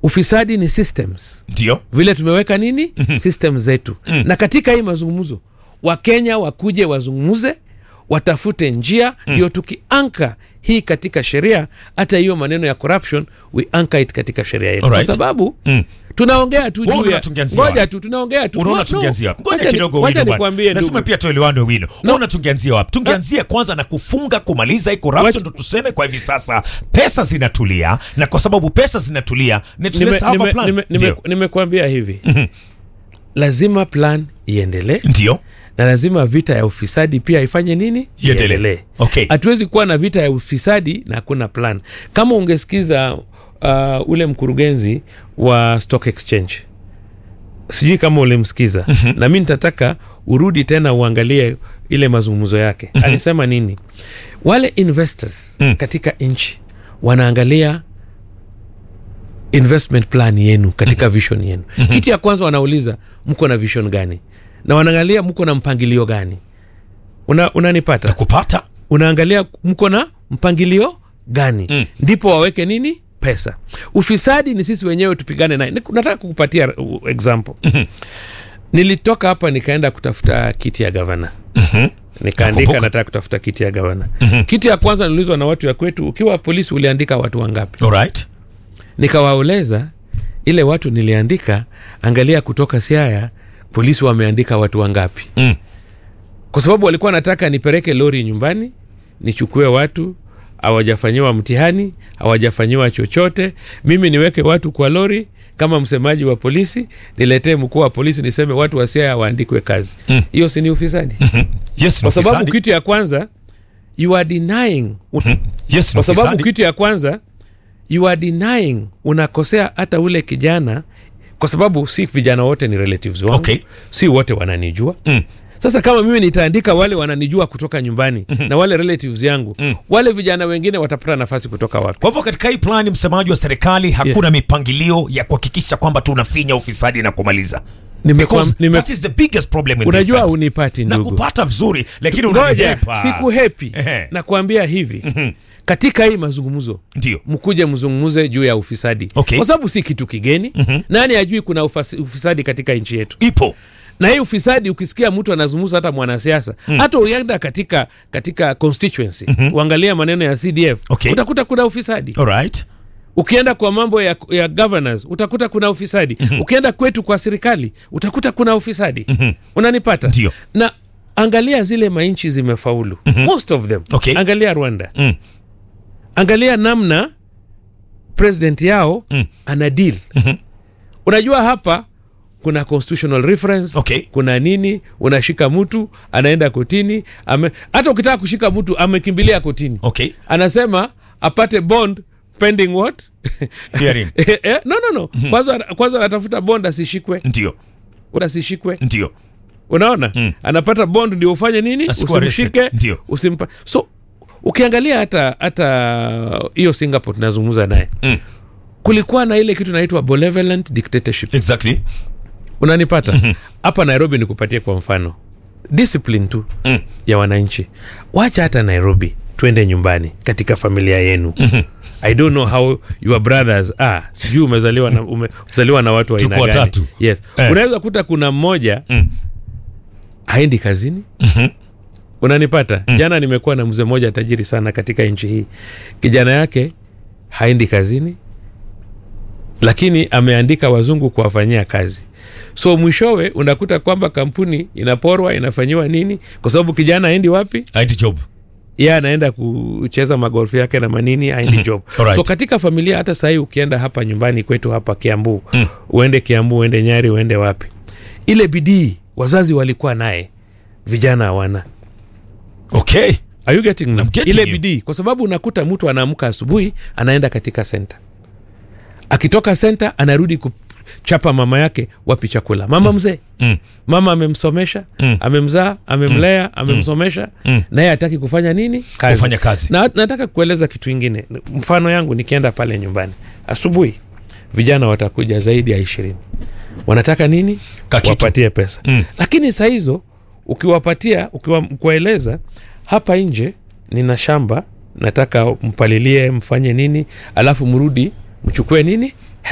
ufisadi ni systems ndio vile tumeweka nini system zetu na katika hii mazungumzo wakenya wakuje wazungumze watafute njia ndio tukianka hii katika sheria hata hiyo maneno ya corruption we anchor it katika sheria yetu Alright. kwa sababu Mm. tunaongea tu Wewe juu ya unatungianzia ngoja wapi? tu tunaongea tu unaona No, tungeanzia no. ngoja Wacha ni- kidogo wacha wino bwana. nikwambie nasema ndugu pia tuelewane wino no. una tungeanzia wapi tungeanzia kwanza na kufunga kumaliza hii corruption Wacha- ndo tuseme kwa hivi sasa pesa zinatulia na kwa sababu pesa zinatulia let's Nime- have a nime- plan. nime- nime- Ndio. nimekuambia hivi lazima plan iendelee ndio na lazima vita ya ufisadi pia ifanye nini Iendelee. Okay. hatuwezi kuwa na vita ya ufisadi na hakuna plan kama ungesikiza uh, ule mkurugenzi wa stock exchange sijui kama ulimsikiza mm-hmm. na mi nitataka urudi tena uangalie ile mazungumzo yake mm-hmm. alisema nini wale investors mm. katika nchi wanaangalia investment plan yenu katika vision yenu kitu ya kwanza wanauliza mko na vision gani na wanaangalia mko na mpangilio gani Una, unanipata kupata unaangalia mko na mpangilio gani mm. ndipo waweke nini pesa ufisadi ni sisi wenyewe tupigane naye Niku- nataka kukupatia uh, example mm-hmm. nilitoka hapa nikaenda kutafuta kiti ya gavana mm-hmm. nikaandika Nakumbuka. nataka kutafuta kiti ya gavana mm-hmm. kiti ya kwanza niliulizwa na watu ya kwetu ukiwa polisi uliandika watu wangapi alright nikawaeleza ile watu niliandika angalia kutoka siaya polisi wameandika watu wangapi Mm. kwa sababu walikuwa nataka nipeleke lori nyumbani nichukue watu hawajafanyiwa mtihani hawajafanyiwa chochote mimi niweke watu kwa lori kama msemaji wa polisi niletee mkuu wa polisi niseme watu wa siaya waandikwe kazi hiyo si ni ufisadi yes kwa no sababu fisadi. kitu ya kwanza you are denying yes no kwa sababu fisadi. kitu ya kwanza you are denying unakosea hata ule kijana kwa sababu si vijana wote ni relatives wangu Okay. si wote wananijua Mm. sasa kama mimi nitaandika wale wananijua kutoka nyumbani mm-hmm. na wale relatives yangu mm. wale vijana wengine watapata nafasi kutoka wapi kwa hivyo katika hii plani msemaji wa serikali hakuna mipangilio ya kuhakikisha kwamba tunafinya ufisadi na kumaliza Nimekuwa- Because nime- that is the biggest problem in this unajua country. unipati na ndugu kupata vizuri lakini ngoja unanihepa. siku hepi Ehe. nakuambia hivi katika hii mazungumzo ndio mkuje mzungumuze juu ya ufisadi Okay. kwa sababu si kitu kigeni mm-hmm. nani ajui kuna ufasi- ufisadi katika nchi yetu ipo na hii ufisadi ukisikia mtu anazungumza hata mwanasiasa hata uenda katika katika constituency mm-hmm. uangalia maneno ya cdf Okay. utakuta kuna ufisadi alright ukienda kwa mambo ya, ya governors utakuta kuna ufisadi mm-hmm. ukienda kwetu kwa serikali utakuta kuna ufisadi mm-hmm. unanipata Ndio. na angalia zile manchi zimefaulu mm-hmm. most of them Okay. angalia rwanda Mm. angalia namna president yao Mm. ana deal mm-hmm. unajua hapa kuna constitutional reference Okay. kuna nini unashika mtu anaenda kotini ame, hata ukitaka kushika mtu amekimbilia kotini okay anasema apate bond pending what Hearing. Eh, eh, no no no kwanza kwanza anatafuta bond asishikwe ndio asishikwe ndio unaona mm. anapata bond ndio ufanye nini Asikuwa usimshike arrested. Ndio. usimpa so ukiangalia hata hata hiyo singapore tunazungumza naye Mm. kulikuwa na ile kitu inaitwa benevolent dictatorship exactly unanipata hapa nairobi nikupatie kwa mfano discipline tu Mm. ya wananchi wacha hata nairobi twende nyumbani katika familia yenu i don't know how your brothers are sijui umezaliwa na, ume, umezaliwa na watu wa Tuko aina gani watatu. yes Eh. unaweza kuta kuna mmoja Mm. haendi kazini unanipata jana nimekuwa na mzee mmoja tajiri sana katika nchi hii kijana yake haendi kazini lakini ameandika wazungu kuwafanyia kazi so mwishowe unakuta kwamba kampuni inaporwa inafanyiwa nini kwa sababu kijana aendi wapi IT job ye anaenda kucheza magolfu yake na manini aendi job Alright. so katika familia hata sahii ukienda hapa nyumbani kwetu hapa kiambu mm. uende kiambu uende nyari uende wapi ile bidii wazazi walikuwa naye vijana hawana okay Are you getting me? I'm getting ile you. bidii kwa sababu unakuta mtu anaamka asubuhi anaenda katika senta akitoka senta anarudi kuchapa mama yake wapi chakula mama mzee Mm. mama amemsomesha Mm. amemzaa amemlea amemsomesha Mm. naye hataki kufanya nini kazi. Kufanya kazi. na nataka kueleza kitu ingine mfano yangu nikienda pale nyumbani asubuhi vijana watakuja zaidi ya ishirini wanataka nini Kakitu. wapatie pesa Mm. lakini saa hizo ukiwapatia ukiwa, kuwaeleza hapa nje nina shamba nataka mpalilie mfanye nini alafu mrudi mchukue nini